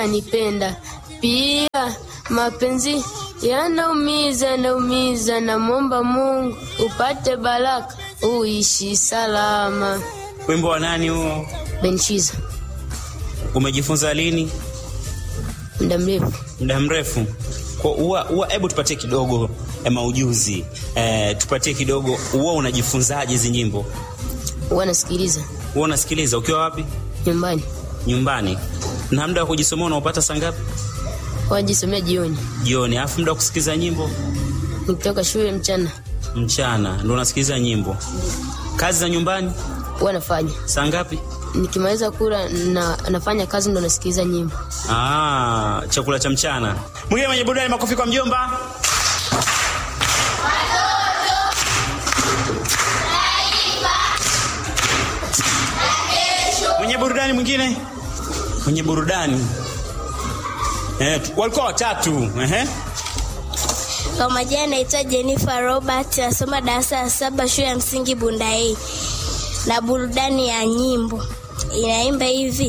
ananipenda pia. Mapenzi yanaumiza, yanaumiza, namwomba Mungu upate baraka, uishi salama. Wimbo wa nani huo? Benshiza Umejifunza lini? muda mrefu. Muda mrefu. Kwa uwa, uwa, hebu tupatie kidogo eh, maujuzi eh, tupatie kidogo. Uwa unajifunzaje hizi nyimbo? Huwa nasikiliza Uwa unasikiliza ukiwa wapi? nyumbani, Nyumbani. Na muda wa kujisomea unaopata saa ngapi? wajisomea jioni, Jioni. Alafu muda wa kusikiliza nyimbo nikitoka shule mchana mchana, ndo unasikiliza nyimbo. Kazi za nyumbani huwa nafanya. saa ngapi? Nikimaliza kula na nafanya kazi, ndo nasikiliza nyimbo. Ah, chakula cha mchana. Mwingine mwenye burudani, makofi kwa mjomba. Mwenye burudani mwingine, mwenye burudani eh, tu- walikuwa watatu ehe. Kwa majina naitwa Jennifer Robert, nasoma darasa la saba shule ya msingi Bunda A, na burudani ya nyimbo inaimba hivi